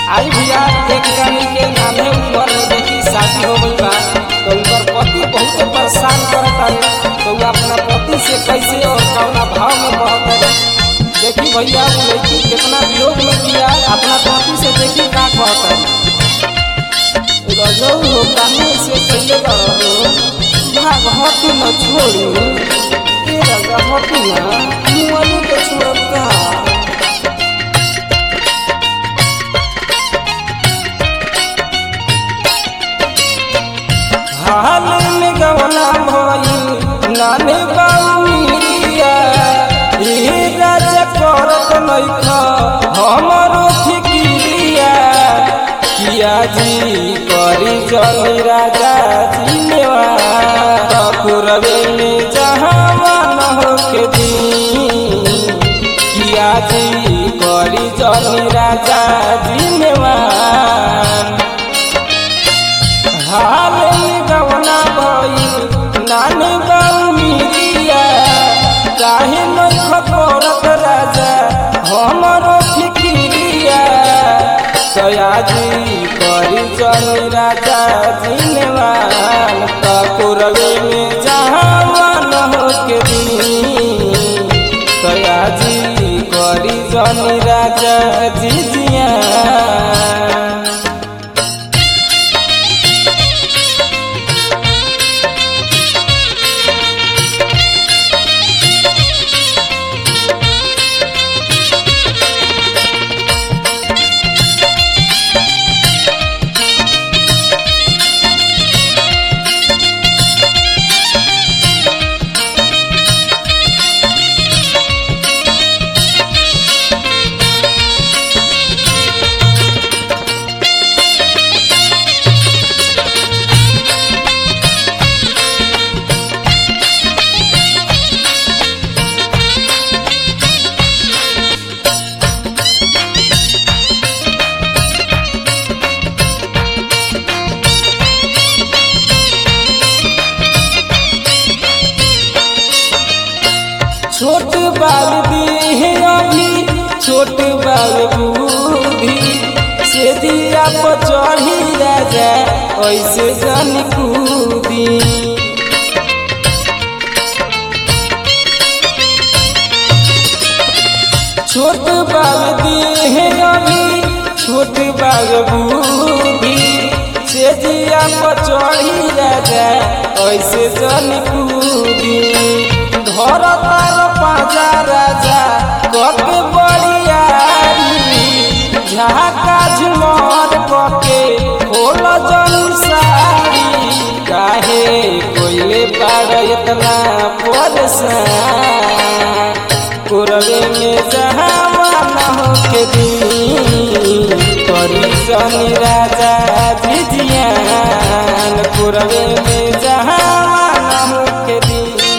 आई भैया एक जानी के नामे उम्र में देखी शादी हो गई बा तो उनकर पति बहुत परेशान करता है तो वो अपना पति से कैसे और कौना भाव में कहता है देखी भैया वो लड़की कितना विरोध में किया अपना पति से देखी का कहता है रजौ हो काहे से कैले रहो भाग हट न छोड़ू ए रजा हट न मुअलू के छोड़ब का हाल में गवना भइल नाने बाउरिया ए राजा करत नइख हमरो फिकिरिया किया जी करी जनी राजा जी नेवा पुरवे में जहाँ मन होके दी किया जी करी जनी राजा जी नेवान हाल में गवना भइल नानी बाऊ मिरिया काहे नइख करत राजा हमरो फिकिरिया सयाजी करी जनी राजा जिनवान तकुरवे में जहाँ मन होके दी सयाजी करी जनी राजा जिजिया छोट बाल दी अभी छोट बाल बूढ़ी से दिया पर चढ़ी राजा ऐसे जन कूदी छोट बाल दी अभी छोट बाल बूढ़ी से दिया पर चढ़ी राजा ऐसे जन कूदी घर तार पाजा राजा कके बड़ियारी झाका झुमर कके खोल जलसारी काहे कोइले पाड़ इतना परेशान कुरवे में जहाँ माना होके दी करी शनि राजा जिजियान कुरवे में जहाँ माना होके दी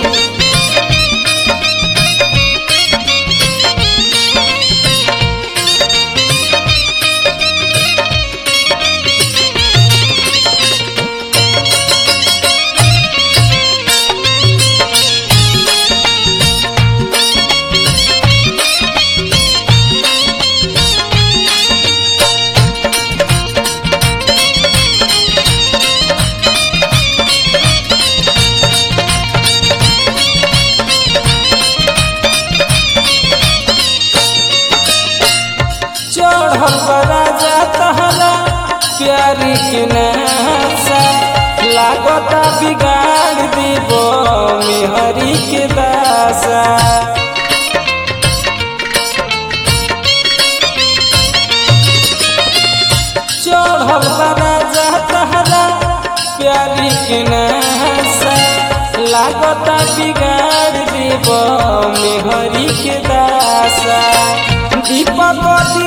चढ़ल राजा तहरा प्यारी के नासा लागता बिगाड़ देव मेहरी के दासा चढ़ल राजा तहरा प्यारी के नासा लागता बिगाड़ देव मेहरी के दासा दीपक